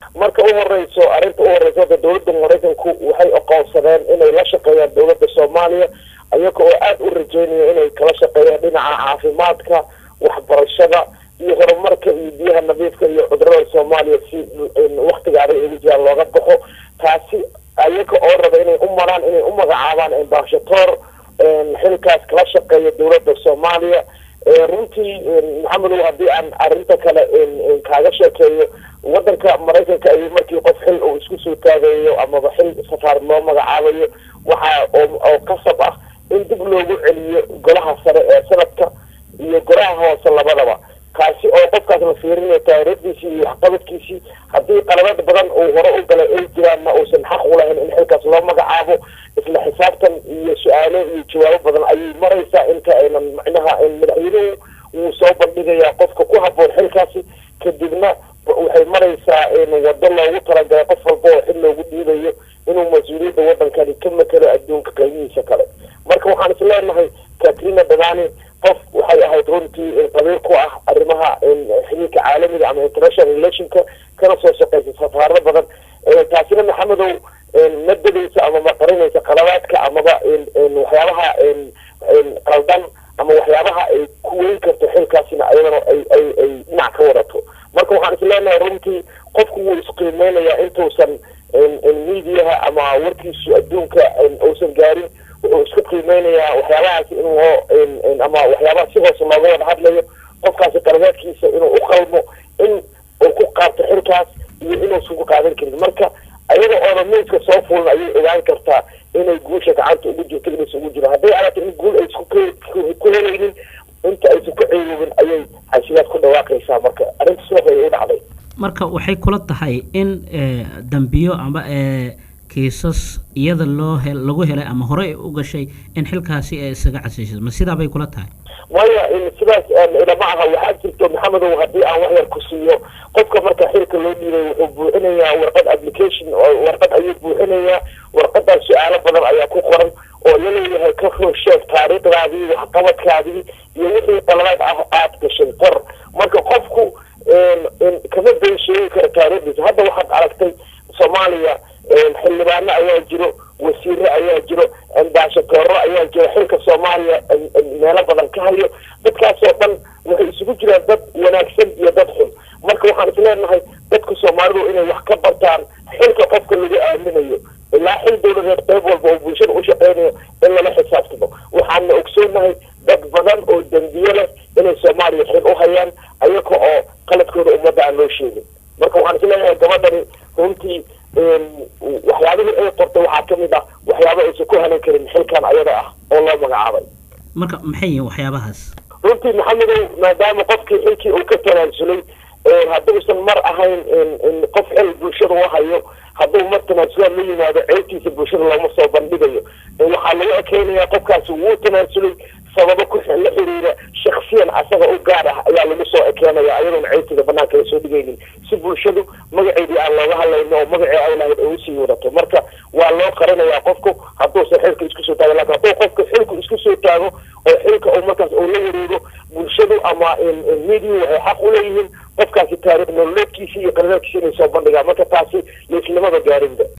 marka u horeyso arrinta u horeysa hadda dowladda maraykanku waxay aqoonsadeen inay la shaqeeyaan dowladda soomaaliya iyaga oo aada u rajeynaya inay kala shaqeeyaan dhinaca caafimaadka waxbarashada iyo horumarka iyo biyaha nadiifka iyo cudurada soomaaliya si waktiga adag ugu jiraan looga baxo taasi iyaga oo raba inay u maraan inay u magacaabaan ambashator xilkaas kala shaqeeya dowladda soomaaliya runtii maxamedow haddii aan arrinta kale kaaga sheekeeyo wadanka maraykanka ayuu markii qof xil uu isku soo taagayo amaba xil safaarad loo magacaabayo waxa oo qasab ah in dib loogu celiyo golaha sare ee sanadka iyo golaha hoose labadaba kaasi oo qofkaas la fiirinayo taariikhdiisii iyo waxqabadkiisii haddii qalabad badan uu hore u galay ay jiraanna uusan xaq u lahayn in xilkaas loo magacaabo isla xisaabtan iyo su-aalo iyo jawaabo badan ayay maraysaa inta aynan macnaha madaxweynuhu wuu soo bandhigayaa qofka ku haboon xilkaasi kadibna waxay maraysaa wado loogu talagalay qof walba oo xil loogu dhiibayo inuu mas-uuliyadda wadankani ka makelo adduunka qaybihiisa kale marka waxaan is leenahay katrina dadani qof waxay ahayd runtii qabiil ku ah arrimaha xiriirka caalamiga ama international relationka kana soo shaqeysa safaarado badan taasina maxamedow ma dadaysa ama ma qarinaysa qalabaadka amaba waxyaabaha qaldan ama waxyaabaha ay ku weyn karto xilkaasina ayadana ay ay ay dhinac ka wadato marka waxaan is leenahay runtii qofku wuu isqiimeynayaa intuusan mediaha ama warkiisu adduunka uusan gaarin wuxuu isku qiimeynayaa waxyaabahaasi in loo ama waxyaabaha si hoose looga wada hadlayo qofkaasi qalabaadkiisa inuu u qalmo in uu ku qaabto xilkaas iyo inuusan ku qaadan karin marka ayada ooda miiska soo fulan ayay ogaan kartaa inay guusha gacanta ugu jirto inaysan ugu jiro hadday aragto in guul aysan ku helaynin inta aysan ku ceeyoobin ayay xasilaad ku dhawaaqaysaa marka arrinta sidaas ayay u dhacday marka waxay kula tahay in dambiyo ama kiisas iyada loo he lagu helay ama horey u gashay in xilkaasi ay isaga casishay ma sidaa bay kula tahay maya sidaas ilama aha waxaa jirto maxamedow haddii aan wax yar ku siiyo qofka marka xilka loo dhiibay wuxuu buuxinayaa warqad application warqad ayuu buuxinayaa warqadaas su-aalo badan ayaa ku qoran oo laleeyahay ka sheeg taariikhdaadii waxqabadkaadii iyo wixii qaladaad ah aada gashay qor marka qofku kama been sheegi karo taariikhdiisa hadda waxaad aragtay soomaaliya xildhibaano ayaa jiro wasiire ayaa jiro ambaashatooro ayaa jiro xilka soomaaliya meelo badan ka hayo dadkaasoo dhan waxay isugu jiraan dad wanaagsan iyo dad xun marka waxaan isleenahay dadka soomaalidu inay wax ka bartaan xilka qofka lagu aaminayo ilaa xil dowladeed qayb walba oo bulshada u shaqeynayo in lala xisaabtamo waxaana ogsoonahay dad badan oo dembiye leh inay soomaaliya xil u hayaan ayaga oo qaladkooda ummadda aan loo sheegin marka waxaan isleeyahay gabadhani runtii waxyaabihii ay qortay waxaa kamid ah waxyaaba aysan ku hanan karin xilkan ayada ah oo loo magacaabay marka maxay yihiin waxyaabahaas runtii maxamedow maadaama qofkii xilkii uu ka tanaasulay hadduusan mar ahayn qof xil bulshada u hayo hadduu mar tanaasulaan la yimaado ceelkiisa bulshada looma soo bandhigayo waxaa lagu ekeynayaa qofkaasi wuu tanaasulay sababo ku la xiriira shaksiyan asaga u gaar ah ayaa lagu soo ekeenaya ayadoona ceelkeeda banaanka la soo dhigaynin si bulshadu magaceedii aan looga hadlayno oo magacii ay lahayd ay usii wadato marka waa loo qarinayaa qofku hadduusan xilka isku soo taago lakin hadduu qofka xilku isku soo taago oo xilka uu markaas uu la wareego bulshadu ama media waxay xaq u leeyihiin qofkaasi taariikh nololeedkiisa iyo qaladaadkiisa inay soo bandhigaan marka taasi laislamaba gaarinba